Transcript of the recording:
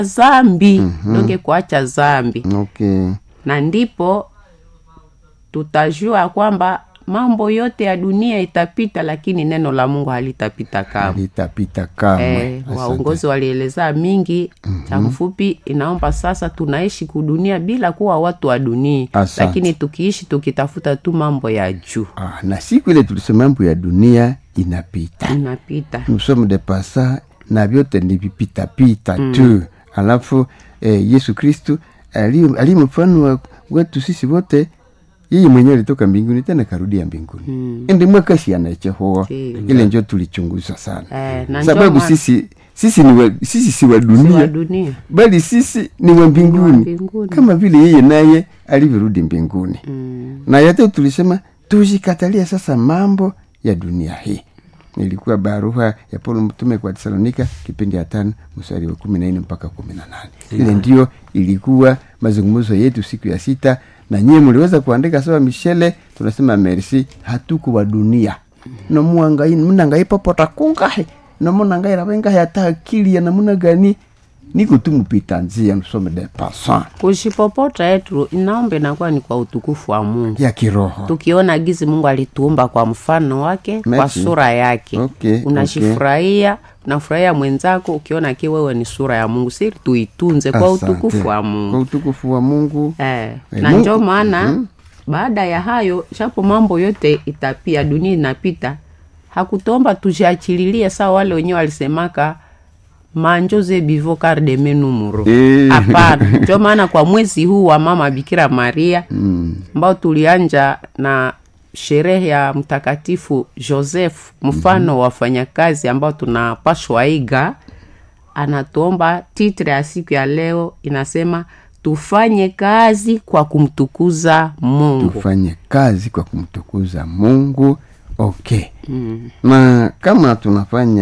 zambi mm-hmm. donge kuacha zambi okay na ndipo tutajua kwamba mambo yote ya dunia itapita lakini neno la mungu halitapita kama litapita kamwe Eh, Asante. waongozi walielezea mingi mm-hmm. cha mfupi inaomba sasa tunaishi kudunia bila kuwa watu wa dunia Asante. lakini tukiishi tukitafuta tu mambo ya juu ah, na siku ile tulisema mambo ya dunia inapita inapita nous sommes des passants na vyote ni vipitapita mm. tu alafu eh, yesu kristu ali ali mfano wa wetu sisi wote yeye mwenyewe alitoka mbinguni tena karudia mbinguni mm. ndi mwakashi anachehoa Ndiyo. ile njo tulichunguza sana Eh, na sababu ndio maana- sisi sisi ni wa, sisi si wa si dunia wa dunia bali sisi ni wa mbinguni mbinguni. kama vile yeye naye alivyorudi mbinguni mm. na yote tulisema tujikatalia sasa mambo ya dunia hii ilikuwa barua ya paulo mtume kwa tesalonika kipindi ya tano mstari wa kumi na nne mpaka kumi na nane ile ndio ilikuwa mazungumzo yetu siku ya sita na nyie mliweza kuandika sawa mishele tunasema merci hatuko wa dunia nomuangai mnangai popota kungahe nomunangai ravengahe hata akili ya namuna gani niko tu mpita njia msome de passant kushipopota yetu inaomba inakuwa ni kwa utukufu wa mungu ya kiroho tukiona gizi mungu alituumba kwa mfano wake kwa Merci. sura yake Okay, unashifurahia unafurahia mwenzako ukiona ki wewe ni sura ya mungu siri tuitunze kwa Asante. utukufu wa kwa mungu utukufu wa mungu eh, Eh, na Mungu- njo maana baada ya hayo shapo mambo yote itapia dunia inapita hakutomba tujiachililie saa wale wenyewe walisemaka manjoze bivo kar de menumuro Eh. hapana njo maana kwa mwezi huu wa mama bikira maria ambao tulianja na sherehe ya mtakatifu joseph mfano wa wafanyakazi ambao tunapashwa iga anatuomba titre ya siku ya leo inasema tufanye kazi kwa kumtukuza mungu tufanye kazi kwa kumtukuza mungu okay mm. na kama tunafanya